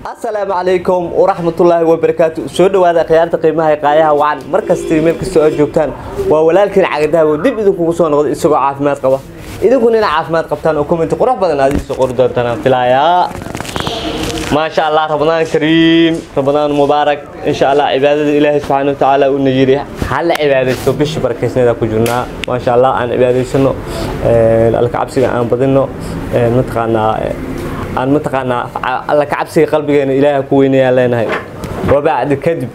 asalaamu calaykum waraxmatullaahi wabarakaatu soo dhawaada khiyaarta qiimaha ee qaayaha wacan mar kasta meel kastoo aad joogtaan waa walaalkiin cagadahawo dib idinkugu soo noqday isagoo caafimaad qaba idinkuna ina caafimaad qabtaan oo commenti qurux badan aad iisoo qori doontaan aan filayaa maasha allah ramadaan kariim ramadaan mubaarak insha allah cibaadada ilaahay subxaana wa tacaala uuna yidhi hala cibaadaysto bishii barakeysnada ku jirnaa maasha allah aan cibaadaysano alka cabsiga aan badino mataqaanaa aan mataqaanaa alla ka cabsiga qalbigeena ilaaha ku weynayaan leenahay wabacdi kadib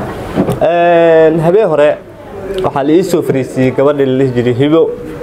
habeen hore waxaa la ii soo fariisiiyey gabadhii la dhihi jiray hibo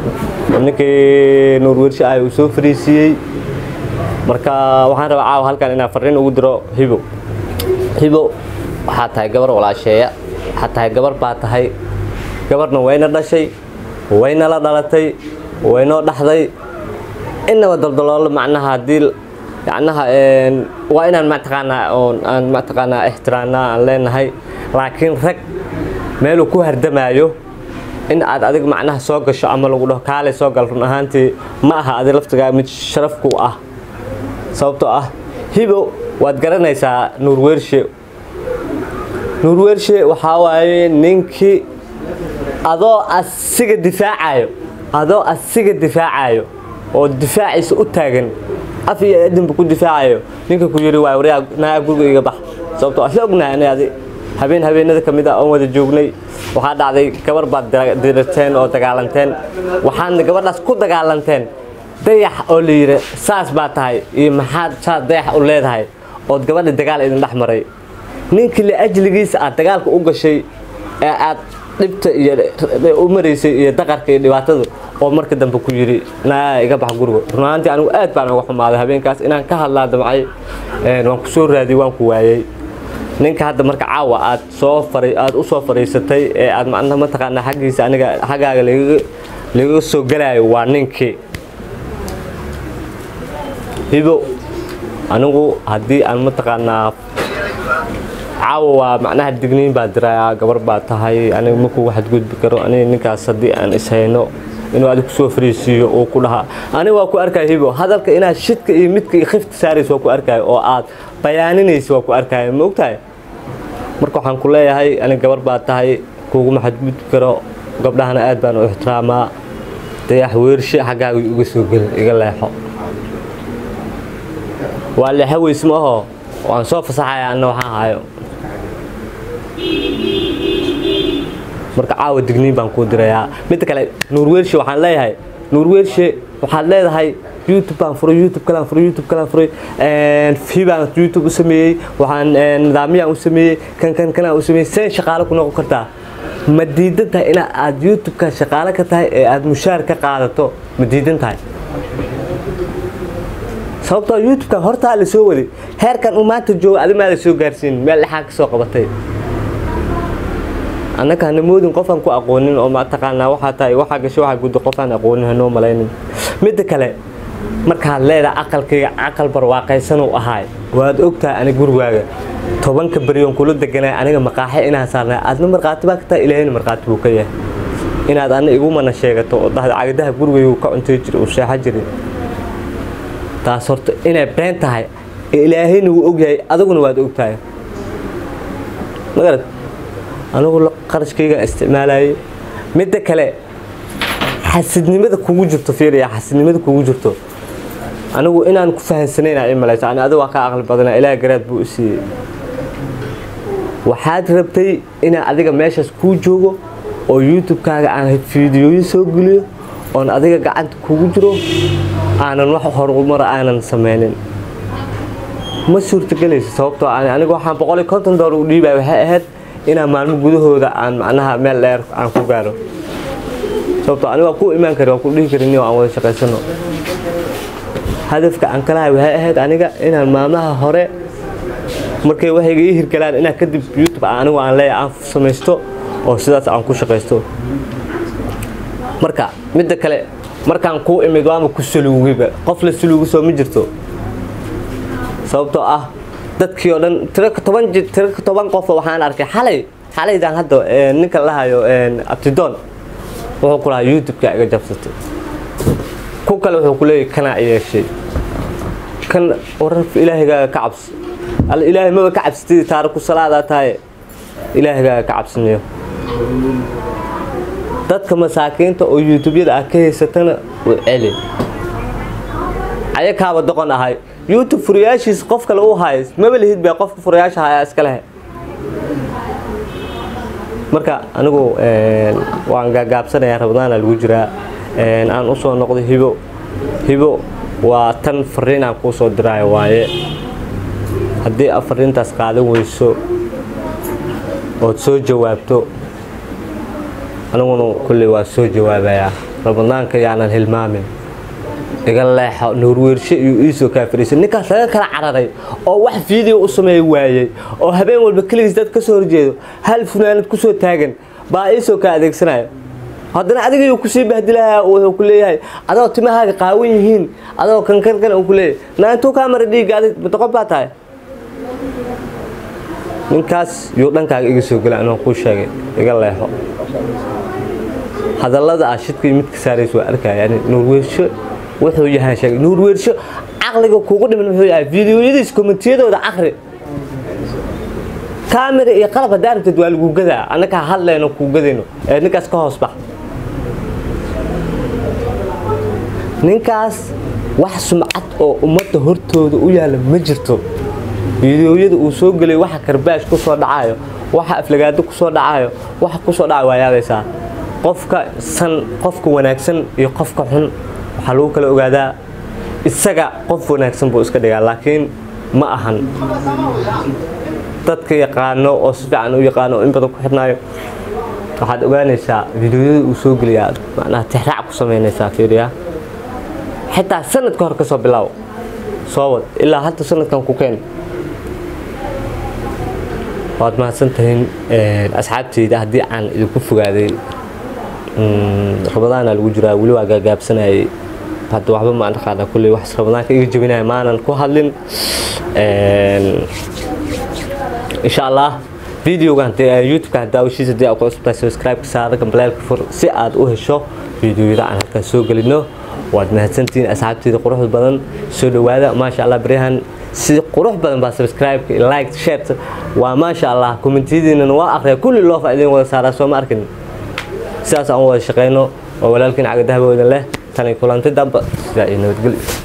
ninkii nuurwershe ah uu soo fariisiiyey marka waxaan rabaa caawa halkan inaan farriin ugu diro hibo hibo waxaa tahay gabar walaasheeya waxaa tahay gabar baa tahay gabarna wayna dhashay wayna la dhalatay waynoo dhaxday inaba daldaloolo macnaha haddii yacnaha waa inaan mataqaanaa oon aan mataqaanaa ixtiraamnaa aan leenahay laakiin rag meeluu ku hardamaayo in aad adig macnaha soo gasho ama lagu dhaho kaalay soo gal run ahaantii ma aha adi laftigaa mid sharafku ah sababtoo ah hibo waad garanaysaa nuurwershe nuurwershe waxaa waaye ninkii adoo asiga difaacayo adoo asiga difaacayo oo difaaciisa u taagan af iyo adinba ku difaacayo ninka ku yidhi waa waryaa naa guriga iga bax sababtoo asla ognahay ani adi habeen habeenada ka mid ah oon wada joognay waxaa dhacday gabar baad dirarteen oo dagaalanteen waxaadna gabadhaas ku dagaalanteen dayax oo la yidhi saas baa tahay iyo maxaad saas dayax u leedahay ood gabadha dagaal idin dhex maray ninkii la ajligiisa aad dagaalka u gashay ee aad dhibta iyo u maraysay iyo daqarka iyo dhibaatadu oo marka dambe ku yidhi naa iga bax guriga runaantii anigu aad baan uga xumaaday habeenkaas inaan ka hadlaa damcay waan ku soo raadiyey waan ku waayey ninka hadda marka caawa aad soo faray aad u soo fariisatay ee aad macnaha mataqaanaa xaggiisa aniga xaggaaga lagaga soo galaayo waa ninkii hibo anigu haddii aan mataqaanaa caawa waa macnaha digniin baa dirayaa gabar baa tahay aniga makugu xadgudbi karo aniga ninkaas haddii aan ishayno inuu adig kusoo fariisiiyo uu ku dhahaa aniga waa ku arkaya hibo hadalka inaad shidka iyo midka iyo khifta saaraysa waa ku arkaya oo aad bayaaninaysa waa ku arkaya ma ogtahay marka waxaan ku leeyahay aniga gabar baa tahay kuguma xadgudbi karo gabdhahana aad baan u ixtiraamaa dayax weershe xaggaaga iga soo gelin iga leexo waa leexo weys ma aho waan soo fasaxaya anna waxaan hayo marka caawa digniin baan kuu dirayaa midda kale nuurwershe waxaan leeyahay nuurwershe waxaad leedahay youtube baan furay youtube kalaan furay youtube kalaan furay fibaan youtube u sameeyey waxaan nidaamyaan u sameeyey kan kan kanaan u sameeyey seen shaqaale ku noqon kartaa ma diidan tahay ina aad youtube-ka shaqaale ka tahay ee aad mushaar ka qaadato ma diidan tahay sababtoo youtube-kan hortaa la soo waday heerkan uu maanta joogo adimaa la soo gaarsiin meel dhexaa ka soo qabatay annaka hana moodin qofaan ku aqoonin oo mataqaanaa waxaa tahay waxaa gasho waxaa guddo qofaan aqoonin hanoo malaynin midda kale markaad leedahay aqalkayga aqal barwaaqaysan uu ahaay waad ogtahay ani gurigaaga tobanka beryoon kula deganay aniga maqaaxe inaan saarnay aadna markhaati baa ka tahay ilaahayna markhaati buu ka yahay inaad ana igumana sheegato oo dhahda cagadaha gurigaygu ka cuntay jira uu seexo jirin taas horta inay been tahay ilaahayna wuu ogyahay adaguna waad ogtahay magarad anigu qarashkaygaan isticmaalayay midda kale xasidnimada kugu jirto fiiriya xasidnimada kugu jirto anigu inaan ku fahansanayna i malayso ani adiga waa ka aqli badana ilaah garaad buu u siiyey waxaad rabtay inaan adiga meeshaas kuu joogo oo youtube-kaaga aan fiidiyooyin soo geliyo oon adiga gacanta kugu jiro aanan wax horumar aanan sameynin ma suurtagelayso sababtoo aniga waxaan boqol iyo konton doolar u dhiibaya waxay ahayd inaan maalmo gudahooda aan macnaha meel dheer aan ku gaaro sababtoo aniga waa ku imaan kari waa ku dhihi karin aan wada shaqaysano hadafka aan kalahay waxay ahayd aniga inaan maalmaha hore markay waxayga ii hirgalaan inaan kadib youtube anigu aan leeyahay aan samaysto oo sidaas aan ku shaqaysto marka midda kale markaan kuu imid waama ku saluugiba qof la saluugi soo ma jirto sababtoo ah dadkii oo dhan toban tiraka toban qof waxaan arkay xalay xalaydaan hadda ninka lahayo abtidoon wuxuu ku lahaa youtube-ka iga jabsatay ku kale wuxuu ku leeyahy kanaa yeeshay kan warar ilaahaygaa ka cabso alla ilaahay maba ka cabsatid taariku salaadaa tahay ilaahigaaga ka cabsanayo dadka masaakiinta oo youtube-yada ah ka haysatana u celi ayakaaba doqon ahay youtube furayaashiisa qof kale u hayo maba lihid baa qofka furayaasha hayaa iska lehe marka anigu waan gaagaabsanayaa rabadaana lagu jiraa aan usoo noqdo hibo hibo waa tan fariin aan kuu soo diraayo waaye haddii aad fariintaas qaadan weyso ood soo jawaabto aniguna kulley waa soo jawaabayaa ramadaanka yaanan hilmaamin iga leexo nuurweershe iyo iisoo kaa fariisay ninkaas laga kala cararay oo wax fiideo u sameey waayey oo habeen walba keligiis dad ka soo horjeedo hal funaanad ku soo taagan baa iisoo kaa adeegsanaya haddana adigayuu kusii bahdilahaa wuxuu ku leeyahay adoo timahaaga qaawan yihiin adoo kankankan uu ku leeyahay naantuu kaa mara dhiigga adig doqon baa tahay ninkaas yuu dhankaaga iga soo gela anoo kuu sheegay iga leexo hadallada ah shidkii midka saarays waa arkaya yani nuurweersho wuxuu yahay sheegay nuurweersho caqliga kugu dhiman muxuu yahay fiidiyoyadiis kommentiyadooda caqri kaamira iyo qalab haddaa aragtid waa lagu gadaa annaka hadlayno kuu gadayno ee ninkaas ka hoos bax ninkaas wax sumcad oo ummadda hortooda u yaalla ma jirto fiidiyoyada uu soo gelay waxa karbaash ku soo dhacayo waxa aflagaado ku soo dhacayo waxa ku soo dhacayo waa yaabaysaa qofka san qofka wanaagsan iyo qofka xun waxaa lagu kala ogaadaa isaga qof wanaagsan buu iska dhigaa laakiin ma ahan dadka yaqaano oo si fiican u yaqaano oo in badan ku xidhnaayo waxaad ogaanaysaa fiidiyoyada uu soo geliyaa macnaha tixraac ku samaynaysaa fiiriya xitaa sanadka hor ka soo bilaaw soo wad ilaa hadda sanadkan ku keen waad mahadsantahin asxaabteyda haddii aan idinku fogaaday ramadaana lagu jiraa weli waa gaagaabsanayay hadda waxba ma aqaana kulley wax ramadaanka iga jabinaya maanan ku hadlin insha allah videogan youtube-ka haddaa heshiisa hadii aad ku cusubtahay subscribe-ka saara gambaleelka fur si aad u hesho videoyada aan halkan soo gelino waad mahadsantihiin asxaabteyda quruxda badan soo dhowaada maasha allah baryahan si qurux badan baa subscribe-ka like share waa maasha allah kommentiyadiinana waa akhriya kulli loo faa idin wada saaraa soo ma arkin sidaas aan wada shaqeyno oo walaalkiin cagadahaba wadan leh tani kulantay damba sidaa iyo nabadgelyo